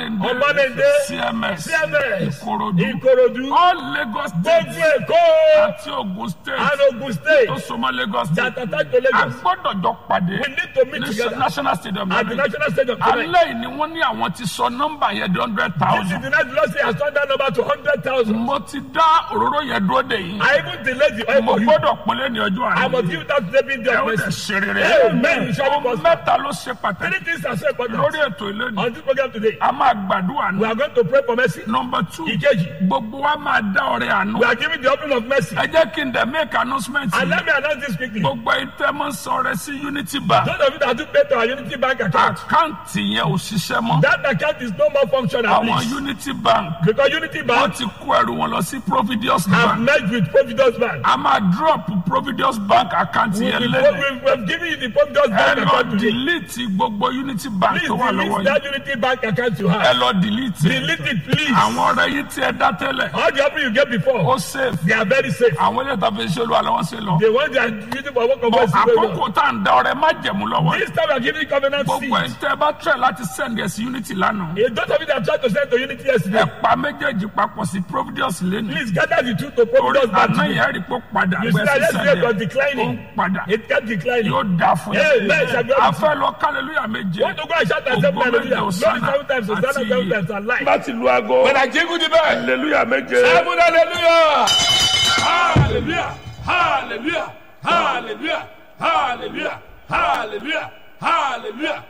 ọbalẹ̀ndé Ọbalende, cms CMS, ìkòròdú Ìkòròdú, all lagos state gbogbo Èkó, àti ogun state and Ogun State, tó súnmọ́ lagos state Jatata to a Lagos. gbọ́dọ̀ jọ pàdé We need to meet ní together national stadium at the lẹ́yìn national stadium tonight. alẹ́ yìí ni wọ́n ní àwọn ti sọ nọ́mbà yẹn di hundred This is thousand the night the Lord say has turned that number to hundred thousand. mo ti dá òróró yẹn dúró dè yín I even delayed the oil mo for you. gbọ́dọ̀ pínlẹ̀ ní ọjọ́ I àná must give that David ẹ the ó lè mercy. ṣe rere Amen. You shall be ohun prosper. mẹ́ta ló ṣe pàtàkì Three things are so important. lórí ètò ìlẹ́nu On this program today, a máa gbàdúrà we ní are going to pray for mercy. nọmba two Ìkejì, gbogbo wa máa dá ọrẹ àánú we are giving the offering of mercy. ẹ jẹ́ kí n dẹ̀ make announcement And yìí let me announce this quickly. Those gbogbo ìtẹ́mọ̀ sọ̀rọ̀ sí unity bank of you that do pay to our Unity Bank account, àkáǹtì yẹn ò ṣiṣẹ́ mọ́ that account is no more functional, àwọn please. unity bank Because Unity wọ́n Bank ti kó ẹrù wọn lọ sí providence have bank merged with Providence Bank. a máa drop providence bank account We, yẹn we, lẹ́nu we, we have given you the Providence ẹ Bank lọ account today. delete gbogbo unity bank Please tó wà lọ́wọ́ delete yìí that Unity Bank account you ẹ have. lọ delete Delete it, please. àwọn ọ̀rẹ́ yìí tí ẹ dá tẹ́lẹ̀ All the offering you get ó before, safe they are very safe. àwọn ilé ìtàfẹ́ ṣe olú àlọ́ wọn ṣe lọ The ones that are using for work of Bọ̀ mercy, very well. àkókò tá à ń da ọrẹ má jẹ̀mú lọ́wọ́ yìí This time we are giving covenant gbogbo ẹ̀ seed. tẹ́ ẹ bá tẹ̀ láti send ẹ̀ sí unity lánàá A lot of you that tried to send to Unity yesterday, ẹ pa méjèèjì papọ̀ sí providence lẹ́nu please gather the two to orí Providence Bank àná today. yẹn rí pé padà You see gbẹ that sísẹ yesterday was yẹn ó ń declining. padà It kept declining. yóò dà fún Amen. yẹn Shall we- a fẹ́ lọ kálẹ̀lúyà méje Want to go and shout and say Ògo méje hallelujah. Glory Hosanna seven times, Hosanna àti seven iye. times, and life. láti lu aago When I jingle the bell, hallelujah méje seven hallelujah. Hallelujah. Hallelujah. Hallelujah. Hallelujah. Hallelujah. Hallelujah.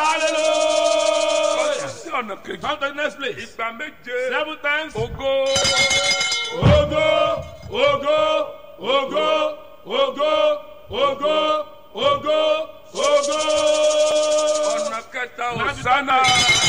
Hallelujah. sí ọ̀nà kejì Come to the next place. ìgbà méje Seven times. ògo Ogo, ogo, ogo, ogo, ogo, ogo, ogo. ọ̀nà kẹta Hosanna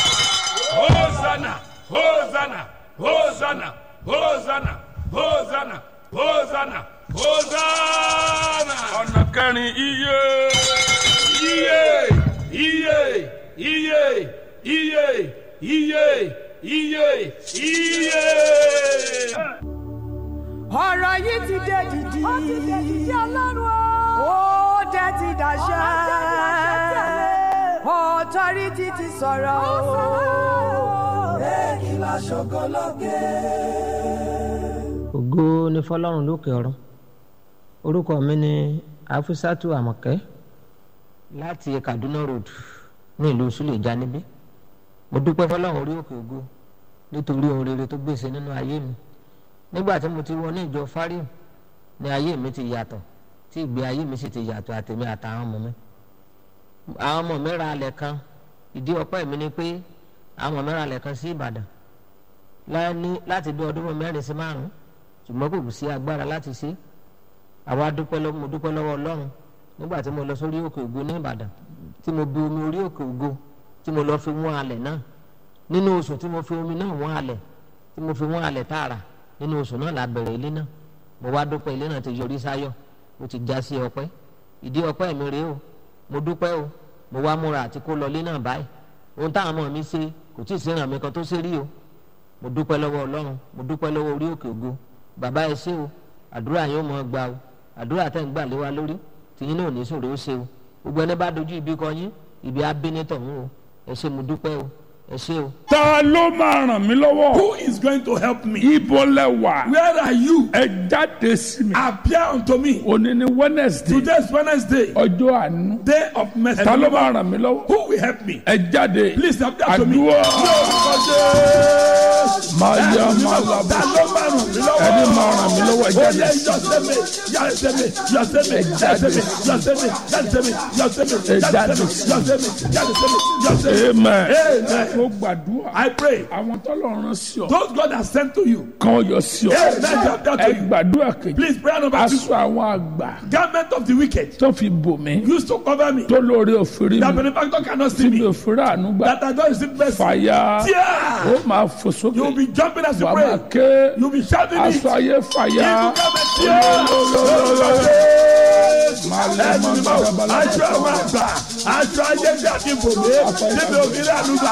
Hosanna, Hosanna, Hosanna, Hosanna, Hosanna, Hosanna, Hosanna. ọ̀nà kẹrin iye Iye, iye, iye, iye, iye, iye, iye. ọ̀rọ̀ yìí ti dé dìdì. ó ti dé dìdì ọlọ́run o. ó dé ti dàṣẹ. ọ̀tọ́rìtì ti sọ̀rọ̀ o. èkì lọ ṣògo lókè. ògo ni fọlọ́run lókè ọ̀run orúkọ mi ni afusatu amọ̀kẹ́ láti kaduna road ní ìlú suleja níbí mo dúpẹ́ fọlọ́run orí òkè ògo nítorí ohun rere tó gbèsè nínú ayé mi nígbà tí mo ti wọ ní ìjọ fáríù ní ayé mi ti yàtọ̀ tí ìgbé ayé mi sì ti yàtọ̀ àtèmi àtàwọn ọmọ mi àwọn ọmọ mi ra alẹ̀ kan ìdí ọpẹ́ mi ni pé àwọn ọmọ mi ra alẹ̀ kan sí ìbàdàn láni- láti bí ọdún mẹ́rin sí márùn-ún ṣùgbọ́n kò kù sí agbára láti ṣe àwa dúpẹ́ lọ́wọ́ mo dúpẹ́ lọ́wọ́ ọlọ́run nígbà tí mo lọ sórí òkè ògo ní ìbàdàn tí mo bu omi orí òkè ògo tí mo lọ fi wọ́n alẹ̀ náà nínú oṣù tí mo fi omi náà wọ́n alẹ̀ tí mo fi wọ́n alẹ̀ tààrà nínú oṣù náà la bẹ̀rẹ̀ ilé náà mo wá dúpẹ́ ilé náà ti yọrí sáyọ̀ ó ti já sí ọpẹ́ ìdí ọpẹ́ mi rèé o mo dúpẹ́ o mo wá múra àti kó lọ ilé náà báyìí ohun táwọn ọmọ mi ṣe kò tí ì sí ìrànmí kan tó ṣe rí o mo dúpẹ́ lọ́wọ́ ọlọ́run mo dúpẹ́ lọ́wọ́ orí òkè ògo bàbá ẹ ṣé o àdúrà yóò mọ gbà o àdúrà tẹ̀ ń gbà lé wa lórí tìyín náà ò ní sòrò ó ṣe o gbogbo ẹni bá dojú ibi kọ yín ibi abínítọ̀ ń o ẹ ṣé mo dúpẹ́ o ẹ ṣé o. ta ló máa ràn mí lọ́wọ́ Who is going to help me? ibo lẹ wà Where are you? ẹ jáde sí mi Appear unto me. òní ni wednesday Today is Wednesday, ọjọ́ àánú day of mercy. ta ló máa ràn mí lọ́wọ́ Who will help me? ẹ jáde Please appear to me. àdúrà máa yá Ẹni máa labọ ló máa ràn mí lọ́wọ́? ẹni máa ràn mí lọ́wọ́ ẹ Ó jáde yẹ sí yọ̀sẹ̀mẹ̀, yọ̀sẹ̀mẹ̀, yọ̀sẹ̀mẹ̀, yọ̀sẹ̀mẹ̀, yọ̀sẹ̀mẹ̀, yọ̀sẹ̀mẹ̀, yọ̀sẹ̀mẹ̀, Ẹ jáde yọ̀sẹ̀mẹ̀, sí. yọ̀sẹ̀mẹ̀, yọ̀sẹ̀mẹ̀, yọ̀sẹ̀mẹ̀. amen Amen. mo gbàdúrà I pray. àwọn tọ́lọ̀ rán sí ọ Those God has sent to you. kan yọ sí ọ Amen. Appear ẹ to you. gbàdúrà kejì Please pray number two. aṣọ àwọn àgbà Garment of the wicked tó fi bò mí used to cover me. tó lórí òfin That mi benefactor cannot tí see mi me. ò fura àánú gbà That I don't receive mercy. fàyà Tear. ó máa fò You will sókè be jumping as you wàá máa pray. ké You will be shouting it. aṣọ ayé fàyà Evil garment tear. máa lẹ́ mọ́ gbàdàbàlà Aṣọ àwọn àgbà, aṣọ ayé bí àti bòmí, níbi òmìnira àlùbà.